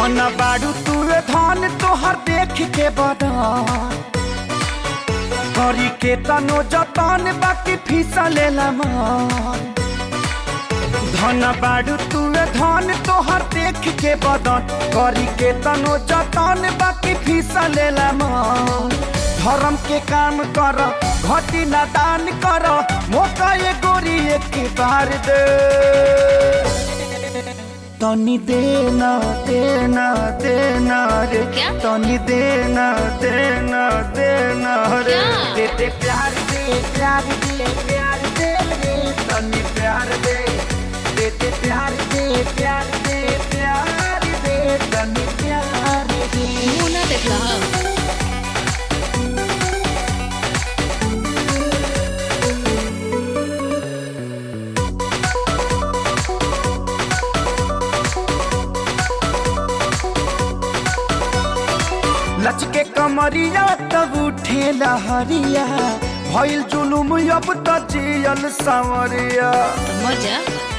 धन बाड़ू तू धन तोहर देख के बदन करी के तनो जतन बाकी फीसा लेला मन धन बाड़ू तू धन तोहर देख के बदन करी के तनो जतन बाकी फीसा लेला मन धर्म के काम कर घटी ना दान कर मौका ये गोरी एक बार दे तनी देना देना देना रे क्या? तनी देना देना देना रे क्या? दे दे प्यार दे प्यार दे प्यार दे रे तनी प्यार दे दे दे प्यार दे प्यार दे प्यार दे तनी प्यार दे मुंह ना देखा लचके कमरिया तब उठे लहरिया भइल जुलुम अब त जियल सांवरिया मजा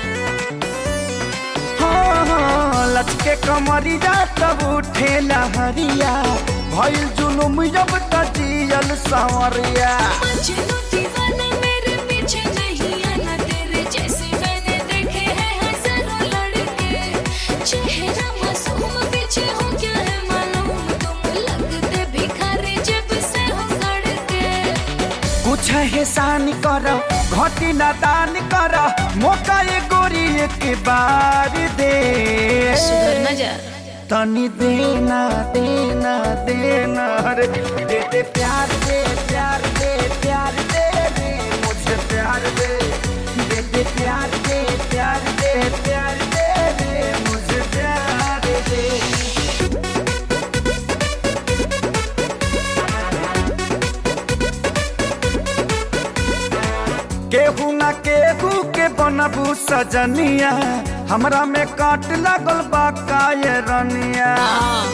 हाँ, हाँ, लचके कमरिया तब उठे लहरिया भइल जुलुम अब त जियल सांवरिया मजनू दीवाना मेरे पीछे नहीं आना तेरे जैसे मैंने देखे हैं हजारों लड़के चेहरा मासूम पीछे हो क्या है मालूम तुम लगते भिखारी जब से हो सड़के कुछ एहसान कर घटी ना दान कर मौका ये गोरी एक बार दे सुधर ना जा तनी देना देना देना रे दे दे प्यार दे प्यार दे प्यार दे रे मुझे प्यार दे दे दे प्यार दे प्यार दे प्यार दे रे मुझे प्यार दे केहू ना केहू के बनबू सजनिया हमरा में काट लागल बा काये रनिया हाँ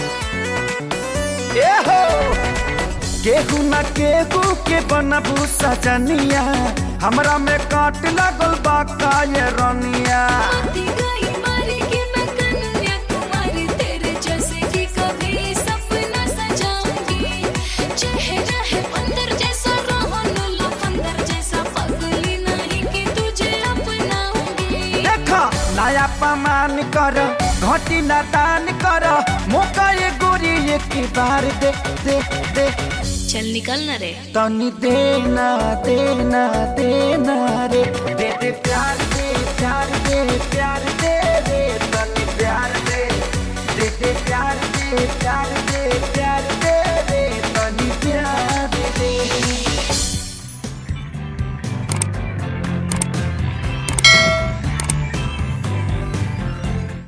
ए हो केहू ना केहू के बनबू सजनिया हमरा में काट लागल बा काये रनिया आती गई मारी कि मैं कन्याकुमारी तेरे जैसे कि कभी सपना सजाऊंगी चेहरा है बंदर जैसा रोहन लो बंदर जैसा पगली नहीं कि तुझे अपनाऊंगी देखा नया पमान कर घटी ना दान कर मौका ये गोरी एक बार दे दे दे चल निकल ना रे तनी देना देना देना रे दे दे प्यार